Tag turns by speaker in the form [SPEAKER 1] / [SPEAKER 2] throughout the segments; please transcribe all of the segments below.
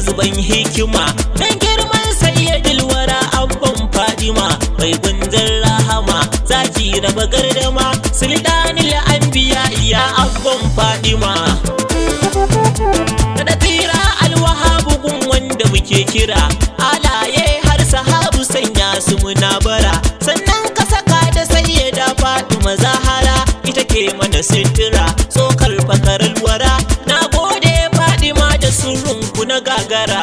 [SPEAKER 1] zuban hikima dan girman sayyidul wara abban fadima bai gunzar rahama zaki raba gardama sultanul anbiya ya abban fadima da tira alwahabu gun wanda muke kira alaye har sahabu sanya su muna bara sannan ka saka da sayyada fatima zahara ita ke mana sitira tsokar fakarar wara na gode fadima da surunku na gagara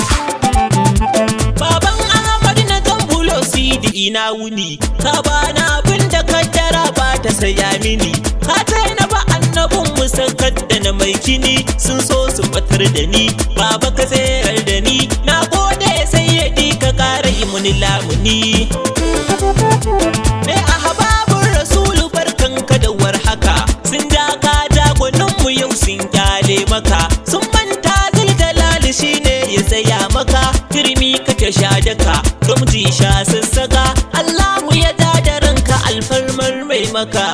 [SPEAKER 1] baban ahmad na tambulo sidi ina wuni ka bana abin da kaddara ba ta saya mini ka na ba annabin musakar da na mai kini sun so su batar da ni baba ka tsayar da ni na gode sai ya ka kara yi muni lamuni Me a hababun rasulu barkanka da warhaka sun ja ka jagoninmu yau sun kyale maka sun manta ziljalali shine ya tsaya maka turmi kake sha daka gamji sha sassaka Allahu ya ja da ranka alfarmar mai maka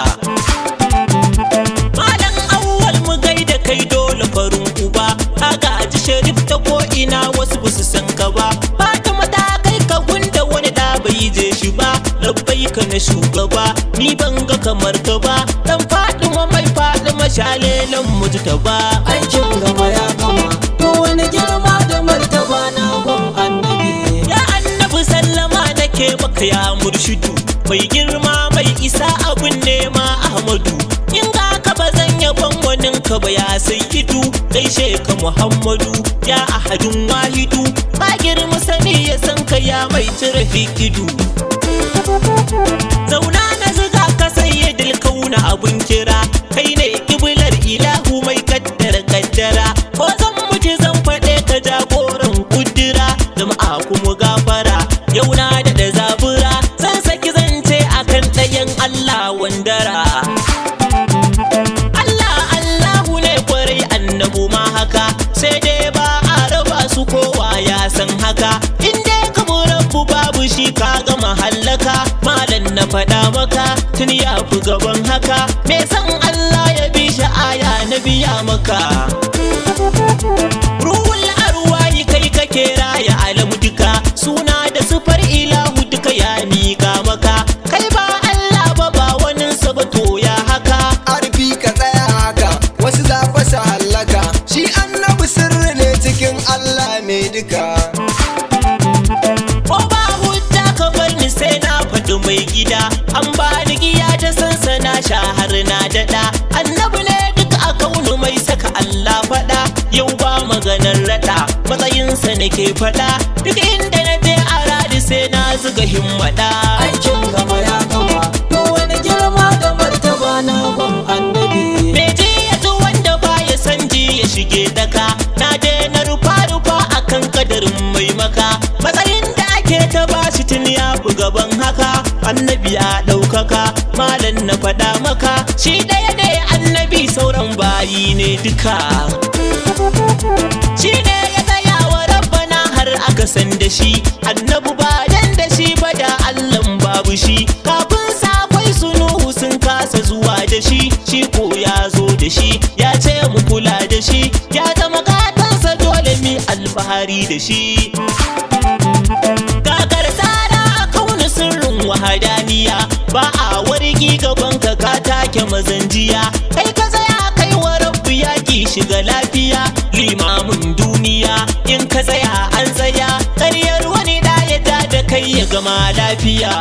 [SPEAKER 1] Malam awwal mu gaida kai dole farin uba ka gaji sharif ta ko ina wasu ba su san ka ba Fatima ta kai ka gunda wani da bai je shi ba labbai ka na shugaba ni ban ga kamar ka ba dan Fatima mai Fatima shalelan mutu ta ba
[SPEAKER 2] aikin gama ya gama ko wani girma da martaba na gun annabi
[SPEAKER 1] ya annabi sallama nake maka ya murshidu mai girma mai isa abun nema ahmadu in ga ka ba zan yabon wanin ka ba ya sayyidu gaishe ka muhammadu ya ahadun wahidu ba girma sani ya san ka ya mai cire fikidu zauna na ziga ka sayyidil kauna abun kira kai ne kiblar ilahu mai kaddara kaddara ko zan mutu zan faɗe ka jagoran kudura jama'a kuma gafara yau na da da zabura zan saki zance akan ɗayan Allah wandara Allah Allahu ne kwarai annabu ma haka sai dai ba a raba su kowa ya san haka in dai ka bu rabbu babu shi ka gama hallaka malam na faɗa maka tun ya fi gaban haka me san Allah ya bi shi aya na biya maka ruhul arwahi kai kake raya alamu duka suna da sufar ilahu duka ya miƙa maka kai ba Allah ba ba wani sabato ya haka
[SPEAKER 3] arfi ka tsaya haka wasu za su hallaka shi annabi sirri ne cikin Allah ne duka
[SPEAKER 1] ko ba hujja ka bar ni sai na faɗi mai gida an ba ni giya ta sansana shahar na daɗa annabi ne duk a kaunu mai saka Allah faɗa yau ba maganar raɗa matsayinsa nake faɗa duk inda na je a radi sai na zuga himmada
[SPEAKER 2] aikin gama ya gama ko wani girma da martaba na gun annabi
[SPEAKER 1] Me ji ya ji wanda ba ya san ji ya shige daka na je na rufa rufa akan kadarin mai maka matsayin da ake ta bashi tun ya fi gaban haka annabi ya ɗaukaka malam na faɗa maka shi ɗaya ne annabi sauran bayi ne duka shi ne ya tsaya wa rabbana har aka san da shi annabi ba dan da shi ba da allan babu shi kafin sa akwai sunuhu sun kasa zuwa da shi shi ko ya zo da shi ya ce mu kula da shi ya zama gatansa dole mi alfahari da shi kakar tsara a kauna sirrin wahadaniya ba a wargi gaban ka ka take mazanjiya kai ka tsaya kai wa rabbu yaki shiga lafiya limamin duniya in ka tsaya an tsaya karyar wani da ya ja da kai ya gama lafiya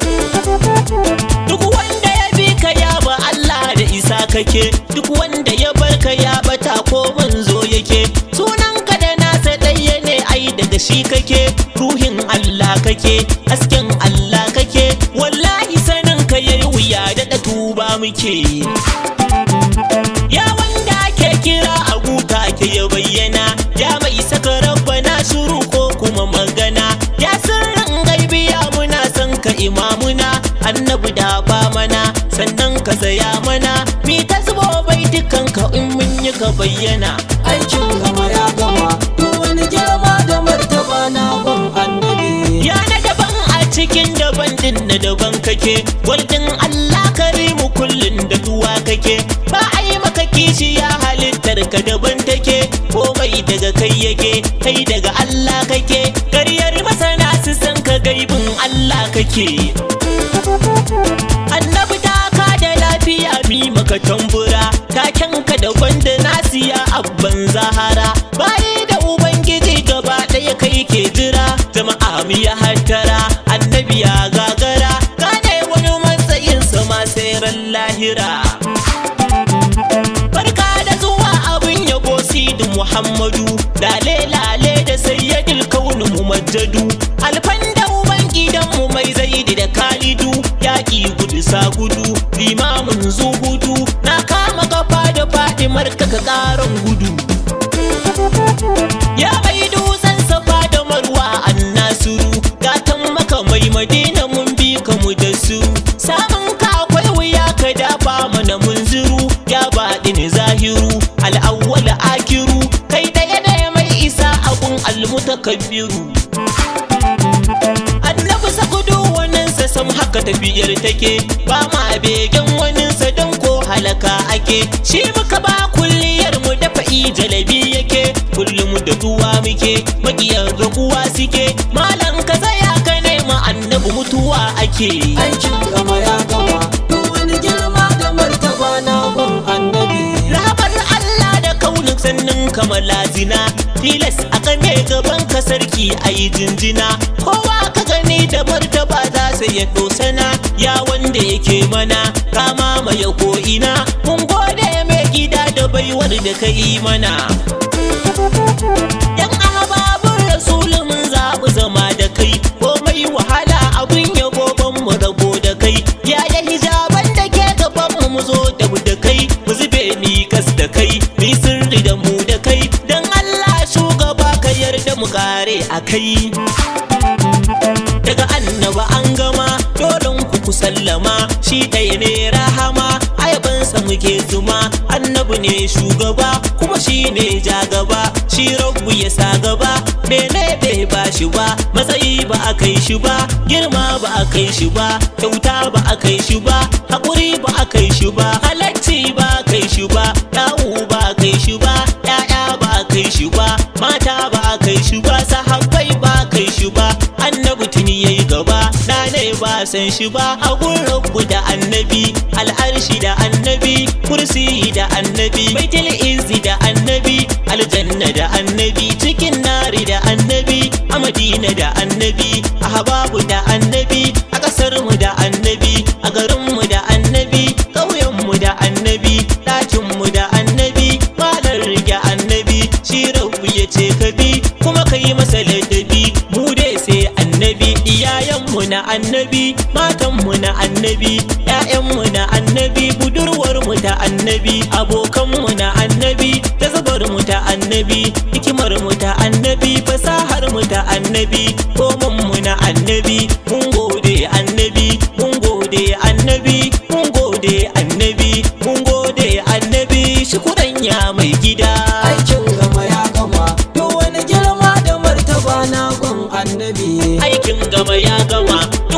[SPEAKER 1] duk wanda ya bi ka ya ba Allah da isa kake duk wanda ya bar ka ya bata ko manzo yake sunanka da nasa ɗaya ne ai daga shi kake ruhin Allah kake hasken Allah kake wallahi sanin ka yayi wuya da tuba muke ya wanda ke kira a guta ke ya bayyana ya mai saka rabbana shiru ko kuma magana ya sirrin gaibiya muna son ka imamuna annabi da ba mana sannan ka saya mana mi ta zubo bai dukan ka in mun yi ka bayyana
[SPEAKER 2] aikin gama ya gama ko wani girma da martaba na gun annabi
[SPEAKER 1] ya na daban a cikin daban din na daban kake gwaldin Allah karimu kullun da duwa kake ba a yi maka kishi ya halittar ka daban take komai daga kai yake kai daga Allah kake karyar masana su san ka gaibin Allah kake annabi ta ka da lafiya mi maka tambura takenka da gwanda nasiya abban zahara bayi da ubangiji gaba ɗaya kai ke jira jama'a mi ya hattara annabi ya gagara gane wani matsayin sama sai ran lahira barka da zuwa abin yabo sidi muhammadu lale lale da sayyidil kaunu mumajjadu alfan da uban gidanmu mai zaidi da kalidu yaƙi gudu sa gudu limamin zuhudu na kama kafa da fadimar ka ka ƙaran gudu ya mai dutsen safa da marwa an nasiru gatan maka mai madina mun bi ka mu da su samun ka akwai wuya ka dafa mana mun ziru ya baɗi ni zahiru al'awwal akiru kai ɗaya ɗaya mai isa abun almutakabbiru annabi sakudu waninsa sam haka tafiyar take ba ma begen waninsa don ko halaka ake shi muka ba kulliyar mu dafa jalabi yake kullum da tuwa muke magiyar raguwa suke malam ka tsaya ka nema annabi mutuwa ake
[SPEAKER 2] aikin gama ya gama duk wani girma da martaba na gun annabi
[SPEAKER 1] rahamar Allah da kaunin sannin kamar lazina tilas a game gaban ka sarki a yi jinjina kowa ka gani da martaba za su ya dosana ya wanda yake mana kama mai ko'ina mun gode mai gida da baiwar da ka yi mana yan ahbabun rasulun mun zaɓi zama da kai komai wahala abin yabo ban mu rabo da kai yaya hijaban da ke gaban mu mu zo da mu da kai mu zube mi kas da kai mi sirri da mu da kai dan Allah shugaba ka yarda mu kare a kai daga annaba an gama dole ku ku sallama shi ɗaya ne rahama ayabansa muke zuma annabi ne shugaba kuma shi ne jagaba shi rabbu ya sa gaba mene bai ba shi ba matsayi ba a kai shi ba girma ba a kai shi ba kyauta ba a kai shi ba haƙuri ba a kai shi ba halacci ba a kai shi ba yawu ba a kai shi ba ƴaƴa ba a kai shi ba mata ba a kai shi ba sahabbai ba a kai shi ba annabi tuni yayi gaba na ne ba san shi ba a rabbu da annabi al'arshi da annabi kursi da annabi baitul izzi da annabi aljanna da annabi cikin nari da annabi a madina da annabi a hababu da annabi a ƙasar mu da annabi a garin mu da annabi ƙauyen mu da annabi ɗakin mu da annabi malar rige annabi shi rabbu ya ce ka bi kuma ka yi masa ladabi mu dai sai annabi iyayenmu na annabi matanmu na annabi ƴaƴanmu na annabi budurwarmu ta annabi abokanmu na annabi tazabarmu ta annabi hikimarmu ta annabi fasaharmu ta annabi komanmu na annabi mun gode annabi mun gode annabi mun gode annabi mun gode annabi shukuran ya mai gida
[SPEAKER 2] aikin gama ya gama duk wani girma da martaba na gun annabi
[SPEAKER 1] aikin gama ya gama